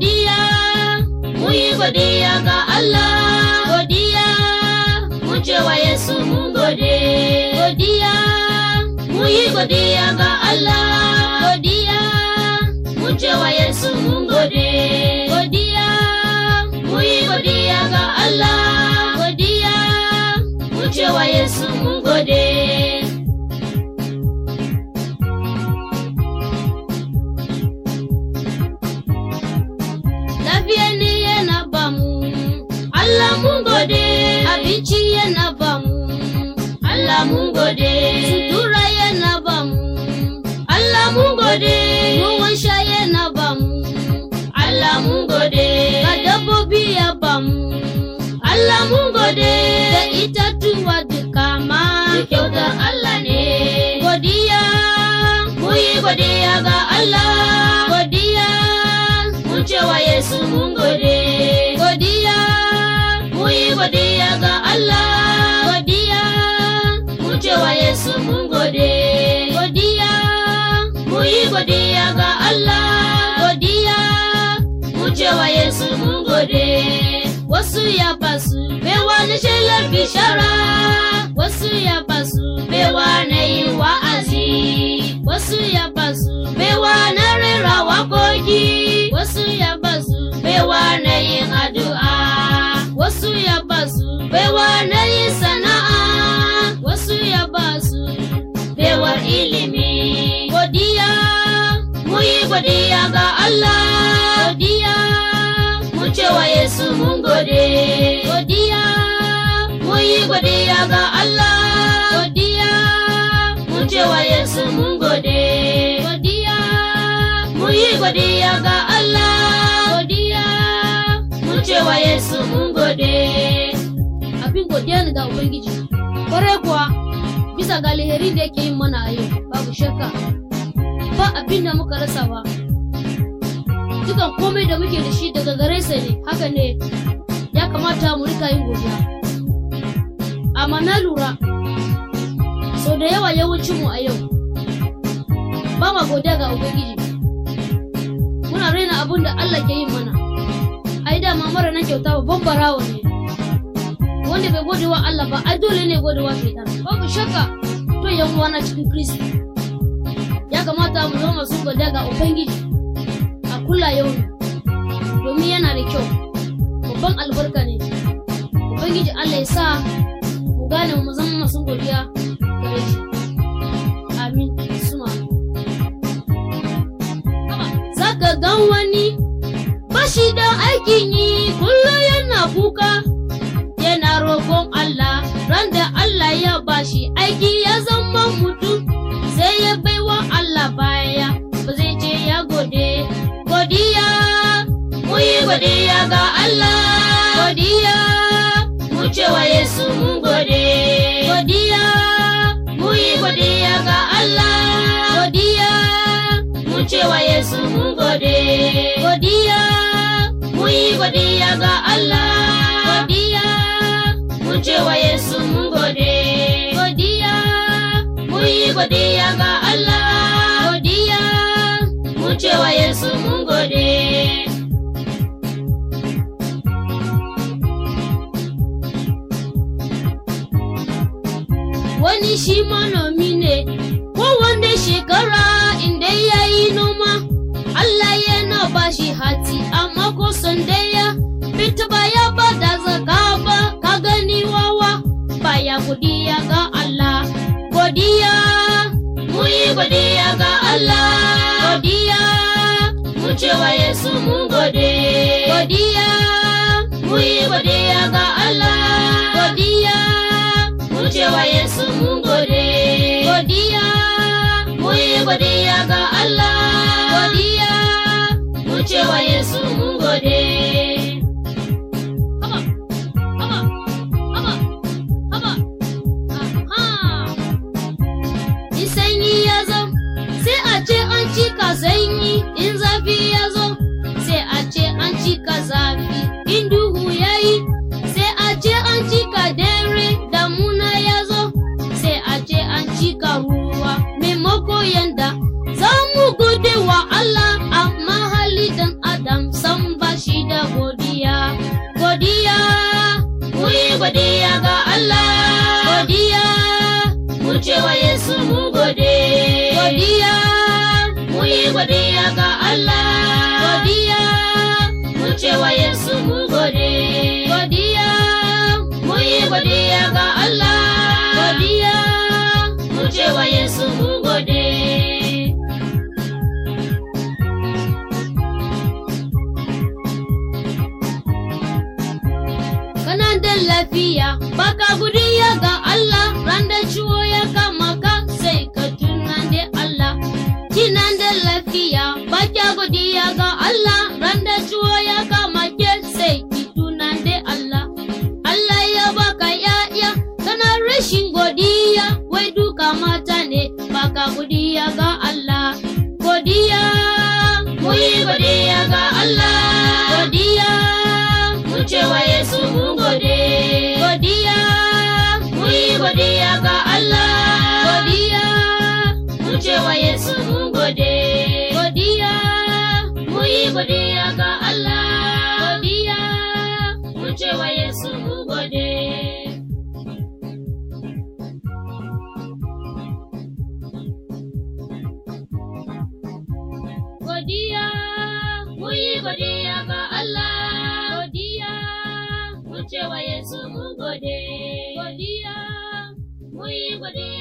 godiya mu yi godiya ga Allah godiya mu ce wa Yesu mun gode godiya mu yi godiya ga Allah godiya mu ce wa Yesu mun gode godiya mu yi godiya ga Allah godiya mu ce wa Yesu mun gode lafiya ne yana bamu Allah mun gode abinci yana bamu Allah mun gode sutura yana bamu Allah mun gode ruwan sha yana bamu Allah mun gode ga dabbobi ya bamu Allah mun gode da itatuwa duka ma kyautar Allah ne godiya mu yi godiya ga Allah godiya mun ce wa Yesu mun gode godiya mu yi godiya ga Allah godiya mun ce wa Yesu mun gode godiya mu yi godiya ga Allah godiya mun ce wa Yesu mun gode wasu ya basu bewa na shelar bishara wasu ya basu bewa na yin wa'azi wasu ya basu bewa na rera wakoki wasu ya basu bewa na yin addu'a wasu ya basu bewa na yin sana'a wasu ya basu bewar ilimi godiya mu yi godiya ga Allah godiya mu ce wa Yesu mun gode godiya mu yi godiya ga Allah godiya mu ce wa Yesu mun gode godiya mu yi godiya ga Allah godiya mu ce wa Yesu mun gode abin godiya ne ga Ubangiji kwarai kuwa bisa ga alheri da yake yin mana a yau babu shakka ba abin da muka rasa ba dukan komai da muke da shi daga gare sa ne haka ne ya kamata mu rika yin godiya amma na lura sau da yawa yawancin mu a yau ba ma godiya ga ubangiji muna raina abin da Allah ke yin mana ai dama mara nan kyauta babban barawo ne wanda bai gode wa Allah ba ai dole ne gode wa shaitan babu shakka to yan uwana cikin Kristi ya kamata mu zama masu godiya ga ubangiji a kula yau domin yana da kyau babban albarka ne ubangiji Allah ya sa mu gane mu zama masu godiya gare shi amin suma zaka gan wani bashi da aikin yi kullum yana kuka yana roƙon Allah ran da Allah ya bashi aiki ya zama mutum sai ya baiwa Allah baya ba zai ce ya gode godiya mu yi godiya ga Allah godiya mu ce wa Yesu mun gode godiya mu yi godiya ga Allah godiya mu ce wa Yesu mun gode godiya mu yi godiya ga Allah godiya mu ce wa Yesu mun gode godiya mu yi godiya ga Allah godiya mu ce wa Yesu mun gode wani shi manomi ne kowanne shekara inda ya yi noma Allah yana ba shi hati amma ko daya fita ba ya ba da zaka ba ka gani wawa baya godiya ga Allah godiya mu yi godiya ga Allah godiya mu ce wa Yesu mun gode godiya mu yi godiya ga Allah godiya mu ce wa Yesu mun gode godiya mu yi godiya ga Allah godiya mu ce wa Yesu mun gode Haba, haba, haba, haba. Aha. In sanyi ya zo, sai a ce an cika sanyi, in zafi ya zo, sai a ce an cika zafi, in duhu ya yi, sai a ce an cika dare, damuna ya zo, sai a ce an cika ruwa, maimako yanda za mu gode wa Allah, amma hali dan Adam san Yesu mun gode. Godiya, mun yi godiya ga Allah. Godiya, mun ce wa Yesu mun gode. Godiya, mun yi godiya ga Allah. Godiya, mun ce wa Yesu mun gode. kana da lafiya baka godiya ga Allah ran da ciwo ya kama ka sai ka tuna da Allah kina da lafiya baka godiya ga Allah ran da ciwo ya kama ke sai ki tuna da Allah Allah ya baka ya'ya kana rashin godiya wai duka mata ne baka godiya ga Allah godiya mu yi godiya ga Allah godiya mu ce wa Yesu mun gode godiya mu yi godiya ga Allah godiya mu ce wa Yesu mun gode godiya mu yi godiya ga Allah godiya mu ce wa Yesu mun gode godiya mu yi godiya ga Allah godiya mu ce wa Yesu mun gode godiya mu yi godiya